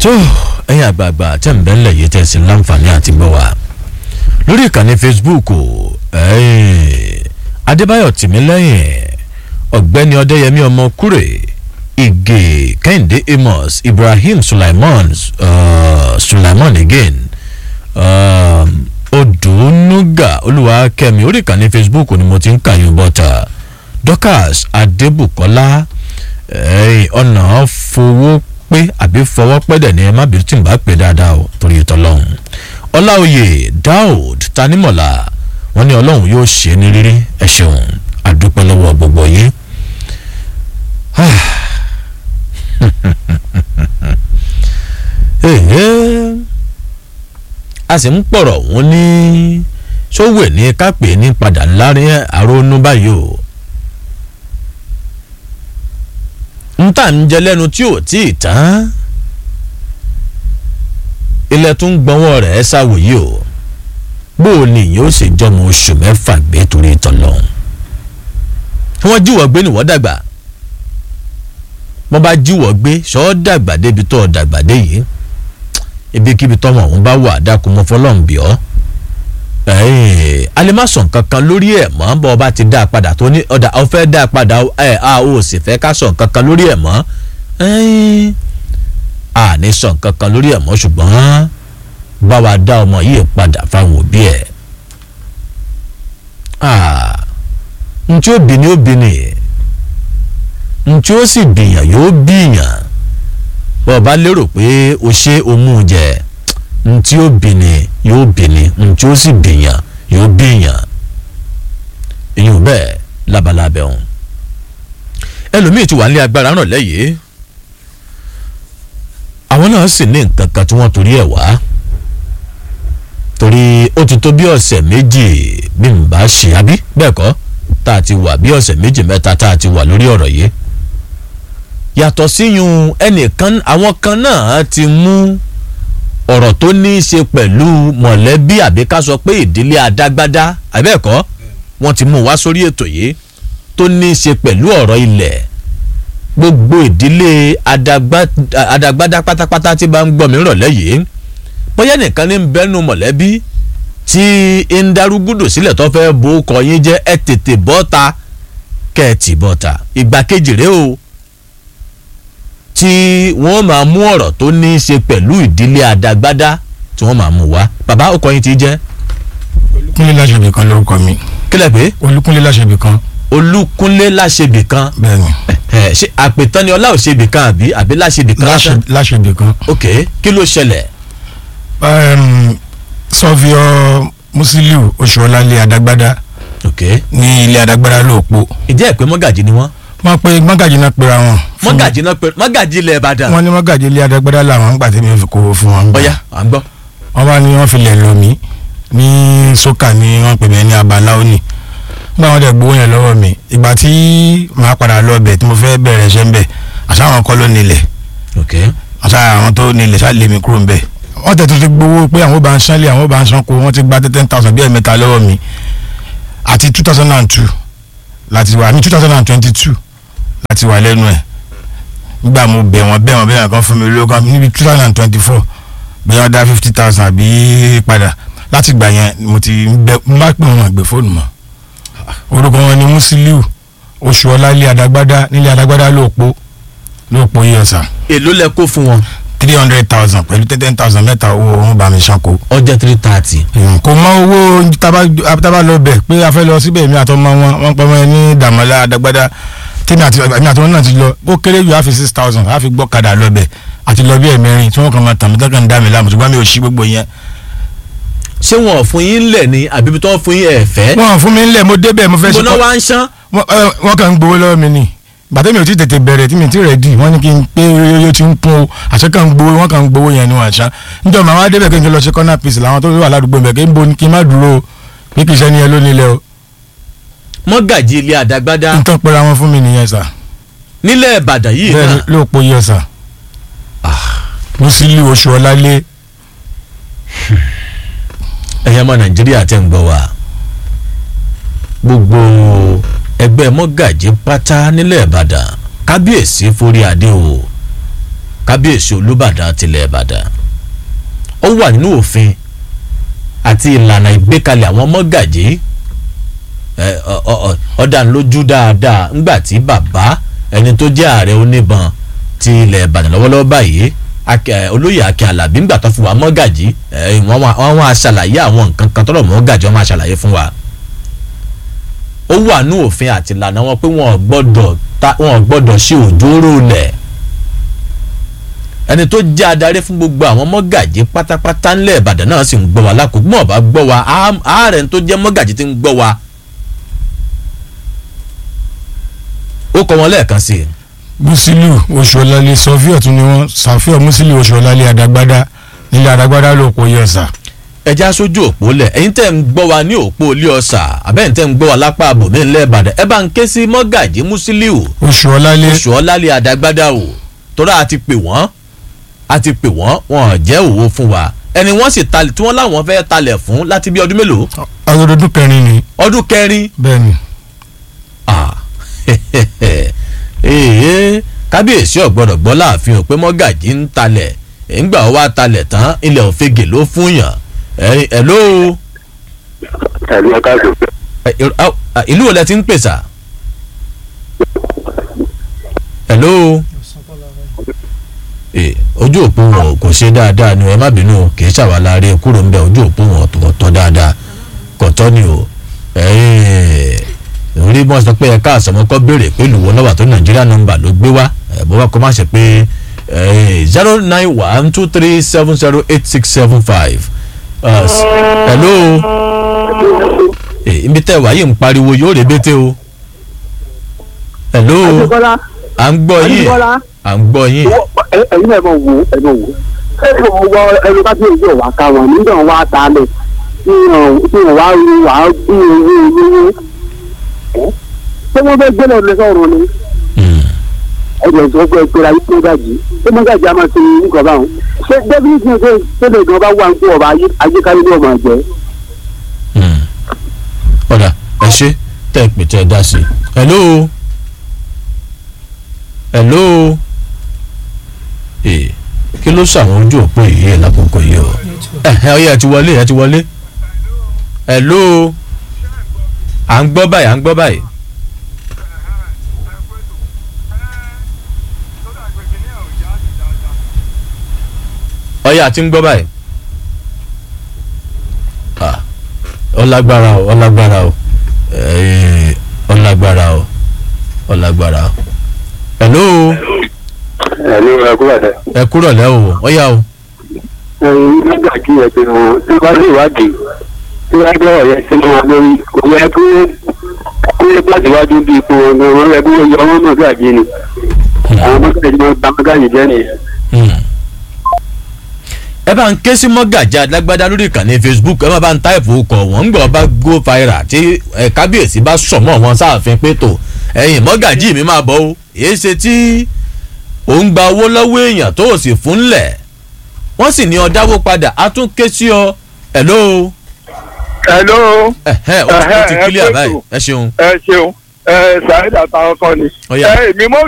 tó ẹ̀yin àgbààgbà tẹ̀ ń bẹ́ ńlẹ̀ yìí tẹ̀ sí láǹfààní àti gbọ́ wa lórí ìkànnì facebook adébáyọ̀ tìmílẹ́yìn ọ̀gbẹ́ni ọdẹ́yẹmí ọmọ kúrè ìgè kẹ́hìndé amos ibrahim sulaiman uh, sulaiman again uh, odùnúgà olúwakẹ́mi orí ìkànnì facebook ni mo ti ń kàyún bọ́tà dorcas adébùkọ́lá ọ̀nà fowó pé àbí fọwọ́ pẹ́dẹ̀ ní ẹ má bìí tí n bá pè dáadáa o torí ìtọ́lọ́hún ọláòyè daoud tanimọ̀lá wọn ní ọlọ́run yóò ṣe ní rírí ẹ ṣeun àdúpẹ́ lọ́wọ́ gbogbo yìí. a sì ń pọ̀rọ̀ wọn ní sówè ní kápẹ́ ní padà ńlárí àrónú báyìí o. ń tà ń jẹ lẹ́nu tí ò tí ì tán ilẹ̀ tún gbọ́nwọ́ rẹ̀ ṣàwòye o bó o ní yóò ṣe jọmọ oṣù mẹ́fà gbé torí tọ̀lọ́hún tí wọ́n jíwọ́ gbé níwọ́ dàgbà wọ́n bá jíwọ́ gbé ṣọ́ dàgbà débi tó dàgbà dé yìí ibikíbi tọ́mọ ọ̀hún bá wà dákun mọ́ fọlọ́ǹbì ọ́ alẹ́ má sọ nǹkan kan lórí ẹ̀ mọ́ bọ́ ọba ti dá a padà tó ní ọ̀dà ọ fẹ́ dá a padà ẹ̀ a ò sì fẹ́ ká sọ nǹkan kan lórí ẹ̀ mọ́ a ní sọ nǹkan kan lórí ẹ̀ mọ́ ṣùgbọ́n bá wa dá ọmọ yìí padà fáwọn òbí ẹ̀ ntí ó bì ní ó bì ní ntí ó sì bìyàn yóò bìyàn bọ́ ọba lérò pé o ṣe o mú un jẹ ntí ó bìní yóò bìní ntí ó sì bìyàn yóò bìyàn èyí ò bẹ́ẹ̀ labalábẹ́ òun ẹlòmíì ti wà ní agbára ràn lẹ́yìn àwọn náà sì ní nǹkan kan tí wọ́n torí ẹ̀ wá torí ó ti tó bí ọ̀sẹ̀ méjì bí n bá ṣe àbí bẹ́ẹ̀ kọ́ tá a ti wà bí ọ̀sẹ̀ méjì mẹ́ta tá a ti wà lórí ọ̀rọ̀ yìí yàtọ̀ síyun ẹnìkan àwọn kan náà ti mú ọ̀rọ̀ tó ní í ṣe pẹ̀lú mọ̀lẹ́bí àbí ká sọ pé ìdílé adágbádá àbẹ́ẹ̀kọ́ wọ́n ti mú wá sórí ètò yìí tó ní í ṣe pẹ̀lú ọ̀rọ̀ ilẹ̀ gbogbo ìdílé adágbádá pátápátá tí bá ń gbọ́ mi rọ̀lẹ́ yìí bóyá nìkan ní bẹ́nu mọ̀lẹ́bí tí ń darúgúdù sílẹ̀ tó fẹ́ bo kọ yín jẹ́ ẹ tètè bọ́ta kẹ́ẹ̀tì bọ́ta ìgbà kejì rèé o tí wọ́n máa mú ọ̀rọ̀ tó ní í ṣe pẹ̀lú ìdílé adágbádá tí wọ́n máa mú wá bàbá ọkọ yín ti jẹ́. olúkúnlé láṣẹbì kan lórúkọ mi. kílẹ̀ pé. olúkúnlé láṣẹbì kan. olúkúnlé láṣẹbì kan. bẹ́ẹ̀ni. ẹ ṣe àpètán ni ọlá òṣèbì kan àbí àbí láṣẹbì kan. láṣẹbì kan. ok kí ló ṣẹlẹ̀. sọfíọ musiliu oṣuọlálẹ adágbádá. ok ní ilé adágbádá lóòpó. ìjẹ́ ìpè mọ́gàjì ni wọ́n wọ́n pe mọ́gàjì náà pera wọn. mọ́gàjì náà pera mọ́gàjì ilẹ̀ ìbàdàn. wọ́n ní mọ́gàjì ilé adágbádá làwọn ń gbà tí mi fi kówó fún wọn. ọ̀ya à ń gbọ́. wọ́n bá ní wọ́n fi lẹ̀ lọ mí ní sókà ní wọ́n pè mí ní abala òní. nígbà wọn dẹ̀ gbowó yẹn lọ́wọ́ mi ìgbà tí màá padà lọ bẹ̀ tí mo fẹ́ bẹ̀rẹ̀ ṣẹ́ ń bẹ̀ àṣà àwọn kọ́ ló nílẹ̀. ok àṣà àwọn tó nílẹ̀ ṣá lè mi kúrò ń bẹ̀. wọ́n tẹ̀ tó ti gbowó pé àwọn bá ń ṣánlé àwọn bá ń ṣánko wọ́n ti gba ten thousand bí ẹ̀mẹ́ta lọ́wọ́ mi àti two thousand and two láti wà ní two thousand and twenty two láti wà lẹ́nu ẹ̀ nígbà mo bẹ̀ wọ́n bẹ̀ wọ́n bẹ̀ wọ́n kan fún mi lówó kan níbi two thousand and twenty four bí wọ́n dá fifty thousand àbí padà láti gbà yẹn mo ti bẹ mo bá pè wọn àgbẹ̀ fóònù mọ́ orúkọ wọn ni musiliu oṣuọlá ilé adagbada nílé adagbada lóòpó lóòpó yìí ọ̀sà. èló lẹ kó fún wọn. three hundred thousand pẹ̀lú ten thousand mẹ́ta owó wọn bá mi ṣanko. ọjọ́ three thirty. kò mọ owó tábà lọ bẹ̀ pé a fẹ́ lọ síbẹ̀ mi àtọmọ wọn wọn pọ̀ mọ́ ẹ ní dàmọ́lá adagbada tèmi àti èmi àti wọn náà ti lọ ó kéré ju àfi six thousand àfi gbọ́ kadà lọ́bẹ̀ àti lọ bí ẹ̀mẹ́rin tí wọ́n kàn máa tàn mí tán kàn ń dá mi láàmú ṣùgbọ́n mi ò sí gbogbo yẹn. ṣé wọn ò fún yín lẹ̀ ni àbí tó ń fún yín ẹ̀ fẹ́. wọn ò fún mi ńlẹ̀ mo débẹ̀ mo fẹ́ ṣe gbóná wá ń ṣán. wọ́n kàn ń gbowó lọ́wọ́ mi ni gbàtẹ́ mi ò tí tètè bẹ̀rẹ̀ tí mi ti rẹ̀ dì wọ́n ní kí n pé yóò ti ń kún o àṣẹ kàn ń gbowó wọ́n kàn ń gbowó yẹn ni wọ́n àṣà níjọ́ màá wá débẹ̀ kí n lọ ṣe corner piece làwọn tó wà ládùúgbò mi kí n bo kí n má dúró pé kì í ṣe ẹni ẹ ló nílẹ̀ o mọ́gàjì ilé àdágbádá. nǹkan pera wọn fún mi nìyẹn sà. nílẹ̀ ìbàdàn yìí bẹ́ẹ̀ náà. ló po yẹ sà. mo sì lé oṣù ọ̀làlẹ́. ẹ̀yẹ́ mọ́ nàìjíríà tẹ́ ń gbọ́ wa gbogbo ẹgbẹ́ mọ́gàjì pátá nílẹ̀ ìbàdàn kábíyèsí forí adé o kábíyèsí olúbàdàn tilẹ̀ ìbàdàn ó wà nínú òfin àti ìlànà ìgbékalẹ̀ àwọn mọ́gàjí ọ̀dànlójú dáadáa ńgbà tí bàbá ẹni tó jẹ́ ààrẹ oníbọn ti ilẹ̀ ìbàdàn lọ́wọ́lọ́wọ́ báyìí olóyè akin alábí ńgbà tó fi wá mọ́gàjí wọ́n wá ṣàlàyé àwọn nǹkan kan tọ́lọ̀ mọ́gàjí wọ́n máa ṣàlàyé fún wa ó wà ní òfin àti ìlànà wọn pé wọn ò gbọ́dọ̀ wọn ò gbọ́dọ̀ ṣe òjòrò lẹ̀ ẹni tó jẹ́ adarí fún gbogbo àwọn mọ́gàjí pátápátá ńlẹ̀ ìbàdàn náà sì ń gbọ́ wa lákòókò mọ̀ bá gbọ́ wa ààrẹ tó jẹ́ mọ́gàjí ti ń gbọ́ wa ó kọ́ wọn lẹ́ẹ̀kan sí i. musiliu oṣuọlálẹ sọfíọ tún ni wọn sàfíọ musiliu oṣuọlálẹ àdàgbàdà nílẹ àdàgbàdà ló kó yẹ ọsà. ẹja sójú òpó lẹ ẹ̀yin tẹ́ ń gbọ́ wa ní òpó ilé ọ̀sà àbẹ́yìn tẹ́ ń gbọ́ wa lápá àbòmí ńlẹ̀ ìbàdàn ẹ bá ń ké sí mọ́gàjí musiliu oṣuọlálẹ oṣuọlálẹ àdàgbàdà o tọ́ra àti pè wọ́n àti pè wọ́n wọn ò jẹ́ òwò fún wa ẹni wọ́n sì talẹ̀ tí wọ́n láwọn fẹ́ talẹ̀ fún láti bí ọdún mélòó. ọdún kẹrin ni. ọdún kẹrin. bẹ́ẹ̀ni. ah ee kábíyèsí ọ̀gbọ́dọ̀ gbọ́ láàfin ò pé mọ́gàjí ń talẹ̀ ńgbà ó wá talẹ̀ tán ilẹ̀ òfegè ló fún yàn ẹ̀ ló. ẹ̀lú ọ̀ká tó. ìlú wo lẹ ti ń pèsà. ẹ̀ ló ojú òpó wọn kò ṣe dáadáa ni ẹ má bínú kì í ṣàwáláre kúrò ńbẹ ojú òpó wọn kò tọ́ dáadáa kò tọ́ ni o orí bọ́n sọ pé ẹ̀ka àsọmọ́kọ́ béèrè pé lùwọ́ nọ́mbà tó nàìjíríà nọ́mbà ló gbé wá bó bá kọ́ máa ṣe pé zero nine one two three seven zero eight six seven five hello ibi tẹ́ wàá yìí ń pariwo yóò rè bété o hello à ń gbọ́ yín à ń gbọ́ yín. ẹ̀yin náà mọ̀ wò ẹ̀ mọ̀ wò ẹ̀ mọ̀ wọ ẹ̀rọ ká bí ojú ọ̀ wá ká wọn nígbà wọn wá ta lẹ̀ tí wọn wá rí wàá bí owó olówó ṣé wọ́n fẹ́ gbé lọ́ọ́ lẹ́sọ̀rọ̀ ni. ẹ̀jẹ̀ sọ pé ẹ̀kọ́ ayé tó gàjì ṣé mọ́gàjì á máa ṣe nǹkan báwọn. ṣé débìlì tí ṣe ṣẹlẹ̀ gan bá wà ń kó ọba ayékáyé ní ọmọ àjẹ́. ọ̀dà ẹ ṣe tẹ́ ẹ pè tẹ́ ẹ dá sí i. hello hello ee kí ló ṣàwọn ojú òpó yìí ẹ̀ lákòókò yìí o ẹ ẹ ọyẹ ẹ ti wọlé ẹ ti wọlé hello à ń gbọ́ báyìí à ń gbọ́ báyìí. ọyẹ àti ń gbọ́ báyìí. ọlágbára o ọlágbára o ọlágbára o ọlágbára o. hello. ẹ̀lú ẹ̀kú bàtẹ́. ẹ kúrọ̀ lẹ́ o ọyá o. ẹ̀yin nígbà tí ẹ ti wọn tí wọ́n lè wádìí tí wọ́n gbọ́ ọ̀yẹ́ sínú wọn lórí kò yẹ kí kó lè gbàdúrà bí ipò wọn gan wọn yẹ kó yọ wọn mọ̀ gàjí ni àwọn mọ́gàjí máa ń ba mọ́gàjí jẹ́ nìyẹn. ẹ bá ń ké sí mọ́gàjí alágbádá lórí ìkànnì facebook ẹ má bá ń táìpù kọ̀ wọ́n ń gbọ́ bá go viral tí kábíyèsí bá sọ̀mọ́ wọn sáàfin pé tó ẹ̀yìn mọ́gàjí mi máa bọ̀ o èé ṣe tí ò ń gba owó lọ́wọ́ èèyàn tó o sì fún lẹ̀ wọ́n sì ní ọ dáwó padà á tún ké sí ọ hello hello. ẹhẹ o ti kílíà báyìí ẹ ṣeun. ẹ ṣeun ẹ ṣàìdá táwọn kọ ni. Ó yá. ẹ èmi mọ